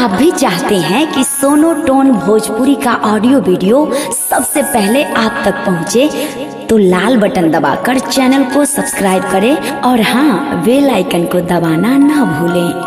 आप भी चाहते हैं कि सोनो टोन भोजपुरी का ऑडियो वीडियो सबसे पहले आप तक पहुंचे तो लाल बटन दबाकर चैनल को सब्सक्राइब करें और हाँ बेल आइकन को दबाना ना भूलें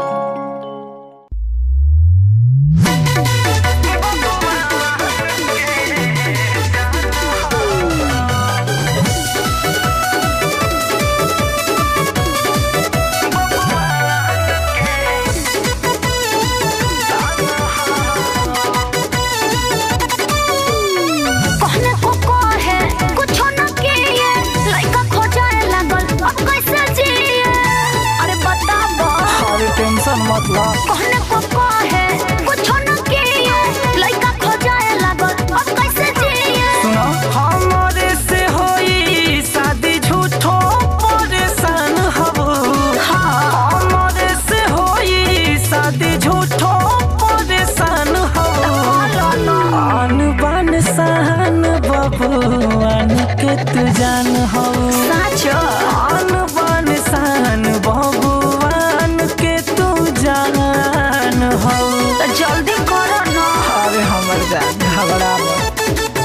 कहने को कहे कुछो न किए लइका खोजाए लागल अब कैसे जिए अरे बताबो अरे टेंशन मत ला कहने को कहे कुछो न किए लइका खोजाए लागल अब कैसे जिए सुनो हमारे से होई शादी झूठो परेशान हबो हमारे से होई शादी झूठो परेशान हबो आन बान सहन बबुआन के तू जान हो साचो आन बान सहन बबुआन के तू जान हो तो जल्दी करो ना अरे हमर जान घबरा मत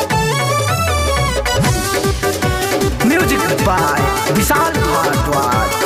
म्यूजिक बाय विशाल भारद्वाज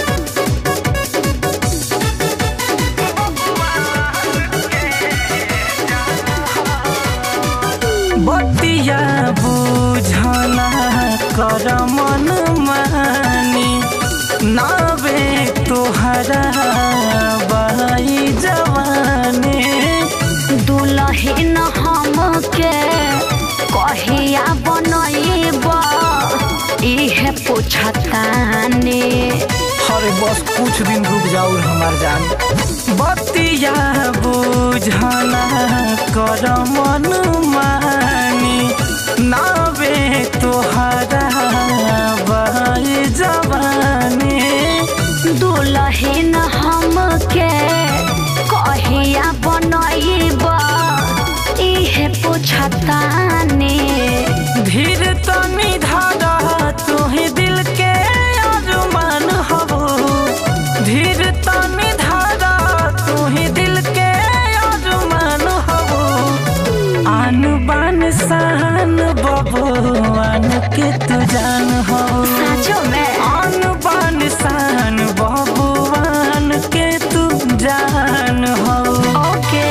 बतिया बुझना कर मन मानी नावे तोहरा बाई जवानी दुलहिन हमके कहिया बनैब इहे पूछतानी अरे बस कुछ दिन रुक जाओ हमार जान बतिया बुझना कर मन मानी नावे तोहरा बाई जवानी दुलहिन हमके कहिया बनैब इहे पूछतानी धीर तनी धारा तुही दिल के अरमान हबो धीर तनी धारा तुही दिल के अरमान हबो आन बान सहन बबुआन के तू जान हो साचो में आन बान सहन बबुआन के तू जान हो ओके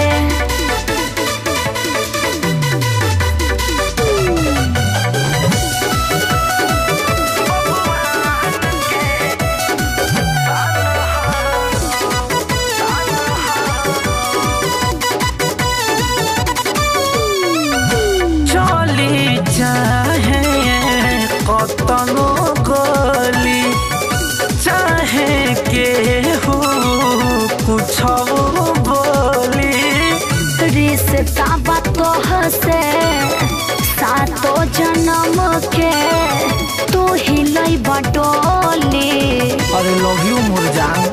चली चाहे कतनो गली चाहे के हो कुछ बोली रिश्ता बतोह से सातो जन्म के तू ही लई बटोली अरे लव यू मुरजान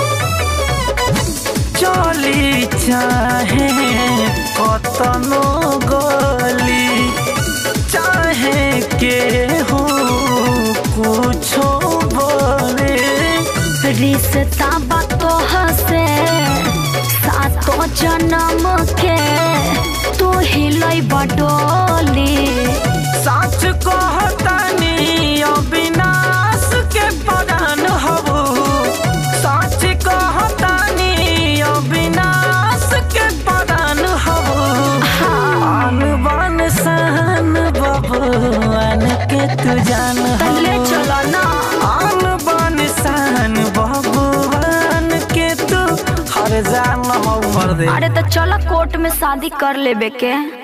चली चाहे कतनो गली चाहे के हो कुछो बोले रिश्ता बतोह से सातो जन्म के तू ही लई बटोली सच कहतानी अविनाश के परान हबो सच कहतानी अविनाश के परान हबो आन बान सहन बबुआन के तू जान तल्ले हो चलो ना आन बान सहन बबुआन के तू हर जान हो मर दे अरे तो चलो कोर्ट में शादी कर लेबे के